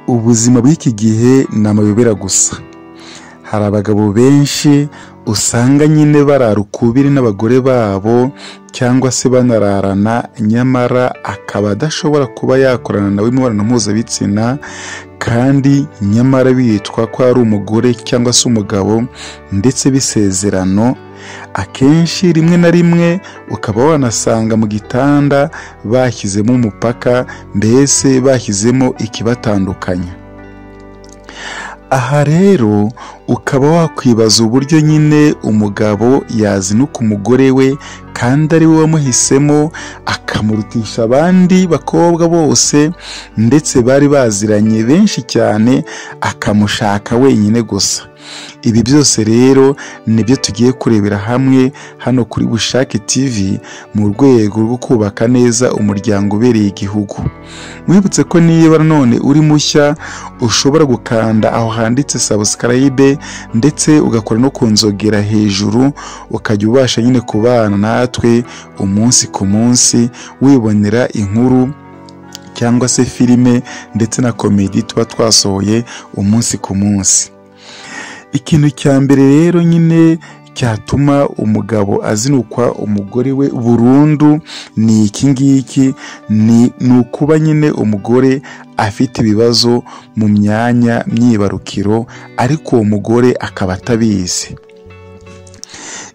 ubuzima bw'iki gihe ni amayobera gusa. Hari abagabo benshi usanga nyine barara ukubiri n'abagore babo cyangwa se banararana nyamara akaba adashobora kuba yakorana nawe imibonano mpuzabitsina kandi nyamara bitwa ko ari umugore cyangwa se umugabo ndetse bisezerano akenshi rimwe na rimwe ukaba wanasanga mu gitanda bashyizemo umupaka mbese bashyizemo ikibatandukanya aha rero ukaba wakwibaza uburyo nyine umugabo yazinuka umugore we kandi ari we wamuhisemo akamurutisha abandi bakobwa bose ndetse bari baziranye benshi cyane akamushaka wenyine gusa ibi byose rero nibyo tugiye kurebera hamwe hano kuri bushake tv mu rwego rwo kubaka neza umuryango ubereye igihugu wibutse ko niba nanone uri mushya ushobora gukanda aho handitse sabusikarayibe ndetse ugakora no ku nzogera hejuru ukajya ubasha nyine kubana natwe umunsi ku munsi wibonera inkuru cyangwa se filime ndetse na komedi tuba twasohoye umunsi ku munsi ikintu cya mbere rero nyine cyatuma umugabo azinukwa umugore we burundu ni iki ngiki ni ukuba nyine umugore afite ibibazo mu myanya myibarukiro ariko uwo mugore akaba atabizi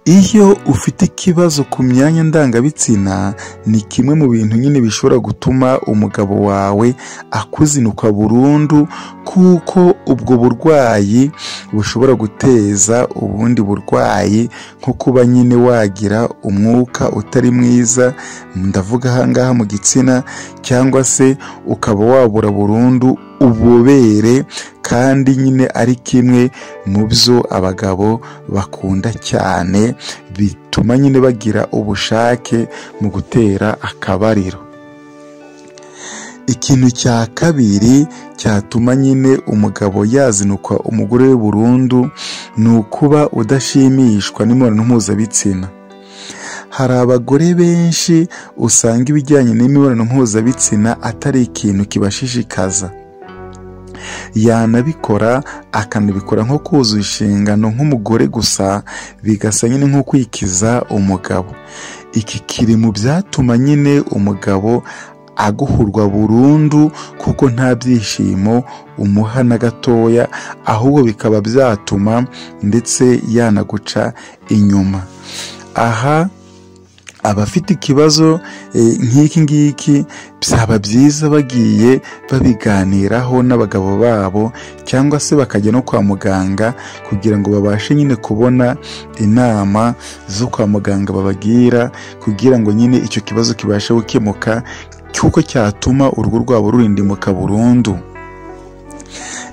iyo ufite ikibazo ku myanya ndangabitsina ni kimwe mu bintu nyine bishobora gutuma umugabo wawe akuzinuka burundu kuko ubwo burwayi bushobora guteza ubundi burwayi nko kuba nyine wagira umwuka utari mwiza ndavuga ahangaha mu gitsina cyangwa se ukaba wabura burundu ububobere kandi nyine ari kimwe mu byo abagabo bakunda cyane bituma nyine bagira ubushake mu gutera akabariro ikintu cya kabiri cyatuma nyine umugabo yazinukwa umugore we burundu ni ukuba udashimishwa n'imibonano mpuzabitsina hari abagore benshi usanga ibijyanye n'imibonano mpuzabitsina atari ikintu kibashishikaza yanabikora akanabikora nko kuzuza inshingano nk'umugore gusa bigasa nyine nko kwikiza umugabo iki kiri mu byatuma nyine umugabo aguhurwa burundu kuko nta byishimo umuha na gatoya ahubwo bikaba byatuma ndetse yanaguca inyuma aha abafite ikibazo nk'iki ngiki byaba byiza bagiye babiganiraho n'abagabo babo cyangwa se bakajya no kwa muganga kugira ngo babashe nyine kubona inama zo kwa muganga babagira kugira ngo nyine icyo kibazo kibashe gukemuka cy'uko cyatuma urugo rwabo rurindimuka burundu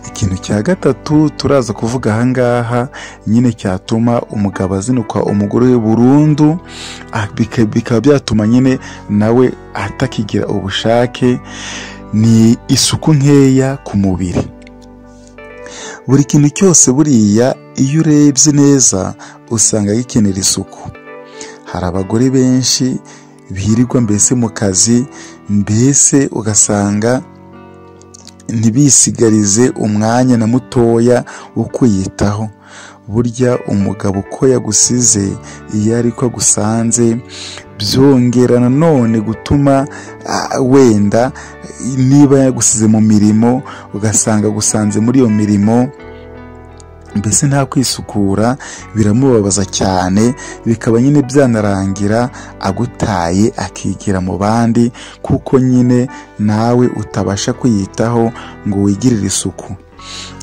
ikintu cya gatatu turaza kuvuga ahangaha nyine cyatuma umugabo azinukwa umugore we burundu bikaba byatuma nyine nawe atakigira ubushake ni isuku nkeya ku mubiri buri kintu cyose buriya iyo urebye neza usanga gikenera isuku hari abagore benshi birirwa mbese mu kazi mbese ugasanga ntibisigarize umwanya na mutoya wo kwiyitaho burya umugabo uko yagusize iyo ari ko agusanze byongera nanone gutuma wenda niba yagusize mu mirimo ugasanga agusanze muri iyo mirimo mbese nta kwisukura biramubabaza cyane bikaba nyine byanarangira agutaye akigira mu bandi kuko nyine nawe utabasha kwiyitaho ngo wigirire isuku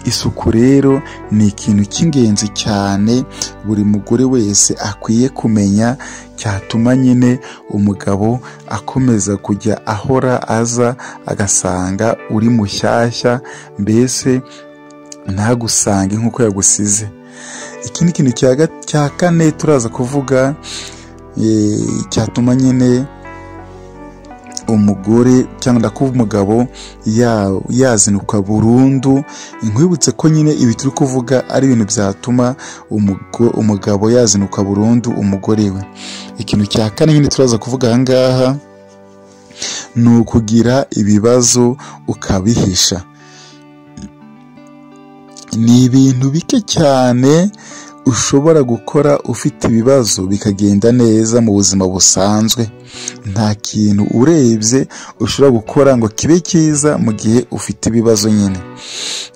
isuku rero ni ikintu cy'ingenzi cyane buri mugore wese akwiye kumenya cyatuma nyine umugabo akomeza kujya ahora aza agasanga uri mushyashya mbese ntagusange nk'uko yagusize ikindi kintu cya kane turaza kuvuga cyatuma nyine umugore cyangwa ndakuba umugabo yazinukwa burundu nkwibutse ko nyine ibi turi kuvuga ari ibintu byatuma umugabo yazinukwa burundu umugore we ikintu cya kane nyine turaza kuvuga aha ngaha ni ukugira ibibazo ukabihisha ni ibintu bike cyane ushobora gukora ufite ibibazo bikagenda neza mu buzima busanzwe nta kintu urebye ushobora gukora ngo kibe cyiza mu gihe ufite ibibazo nyine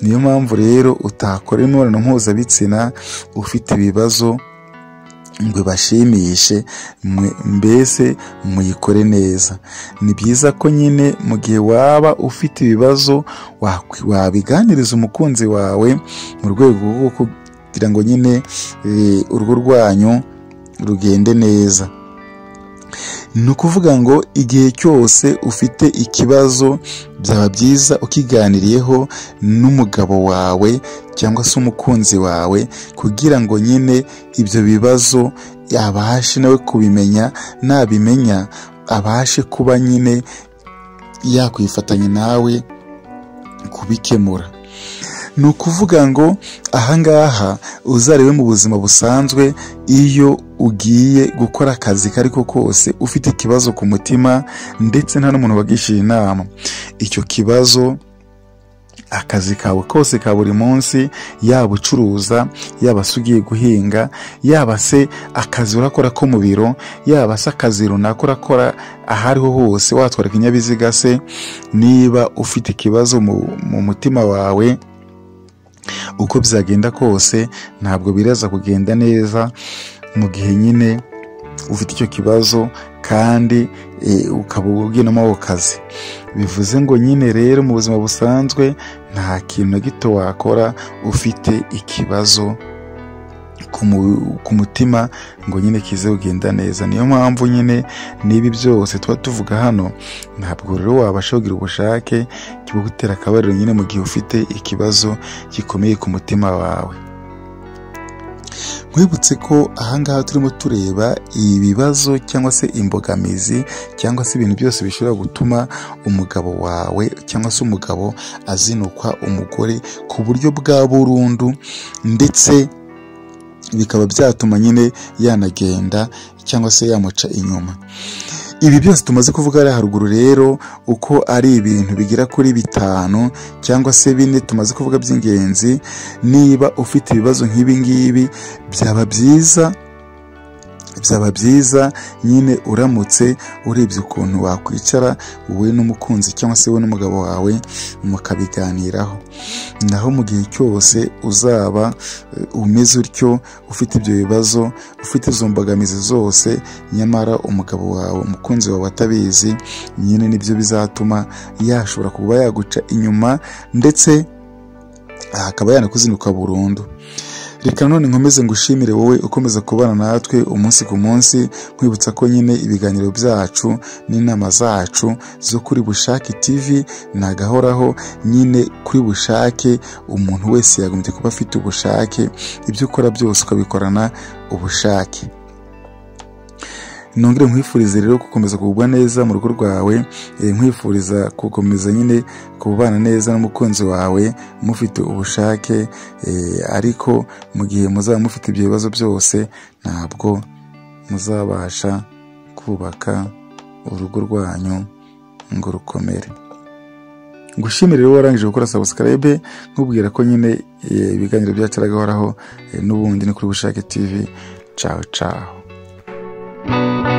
niyo mpamvu rero utakora imibonano mpuzabitsina ufite ibibazo ngo ibashimishe mbese muyikore neza ni byiza ko nyine mu gihe waba ufite ibibazo wabiganiriza umukunzi wawe mu rwego rwo kugira ngo nyine urugo rwanyu rugende neza ni ukuvuga ngo igihe cyose ufite ikibazo byaba byiza ukiganiriyeho n'umugabo wawe cyangwa se umukunzi wawe kugira ngo nyine ibyo bibazo abashe nawe kubimenya nabimenya abashe kuba nyine yakwifatanya nawe kubikemura ni ukuvuga ngo ahangaha uzarebe mu buzima busanzwe iyo ugiye gukora akazi ko ariko kose ufite ikibazo ku mutima ndetse nta n'umuntu wagishyira inama icyo kibazo akazi kawe kose ka buri munsi yaba ucuruza yaba se ugiye guhinga yaba se akazi urakora ko mu biro yaba se akazi runaka urakora aho ariho hose watwara ikinyabiziga se niba ufite ikibazo mu mutima wawe uko byagenda kose ntabwo biraza kugenda neza mu gihe nyine ufite icyo kibazo kandi ukaba ubwinamo ako kazi bivuze ngo nyine rero mu buzima busanzwe nta kintu na gito wakora ufite ikibazo ku mutima ngo nyine kize kugenda neza niyo mpamvu nyine n'ibi byose tuba tuvuga hano ntabwo rero wabasha kugira ubushake kibugutera akabariro nyine mu gihe ufite ikibazo gikomeye ku mutima wawe nkwibutse ko ahangaha turimo tureba ibibazo cyangwa se imbogamizi cyangwa se ibintu byose bishobora gutuma umugabo wawe cyangwa se umugabo azinukwa umugore ku buryo bwa burundu ndetse bikaba byatuma nyine yanagenda cyangwa se yamuca inyuma ibi byose tumaze kuvuga hariya haruguru rero uko ari ibintu bigera kuri bitanu cyangwa se bine tumaze kuvuga by'ingenzi niba ufite ibibazo nk'ibi ngibi byaba byiza byaba byiza nyine uramutse urebye ukuntu wakwicara wowe n'umukunzi cyangwa se wowe n'umugabo wawe mukabiganiraho naho mu gihe cyose uzaba umeze utyo ufite ibyo bibazo ufite izo mbogamizi zose nyamara umugabo wawe umukunzi wawe atabizi nyine nibyo bizatuma yashobora kuba yaguca inyuma ndetse akaba yanakuzinduka burundu reka none nkomeze ngushimire wowe ukomeza kubana natwe umunsi ku munsi nkwibutsa ko nyine ibiganiro byacu n'inama zacu zo kuri bushake tv nagahoraho nyine kuri bushake umuntu wese yagombye kuba afite ubushake ibyo ukora byose ukabikorana ubushake nongere nkwifuriza rero gukomeza kugubwa neza mu rugo rwawe nkwifuriza gukomeza nyine kubana neza n'umukunzi wawe mufite ubushake ariko mu gihe muzaba mufite ibyo bibazo byose ntabwo muzabasha kubaka urugo rwanyu ngo rukomere gushimira rero warangije gukora sabusikarayibe nkubwira ko nyine ibiganiro byacu aragahoraho n'ubundi ni kuri bushake tivi cawe cawe thank you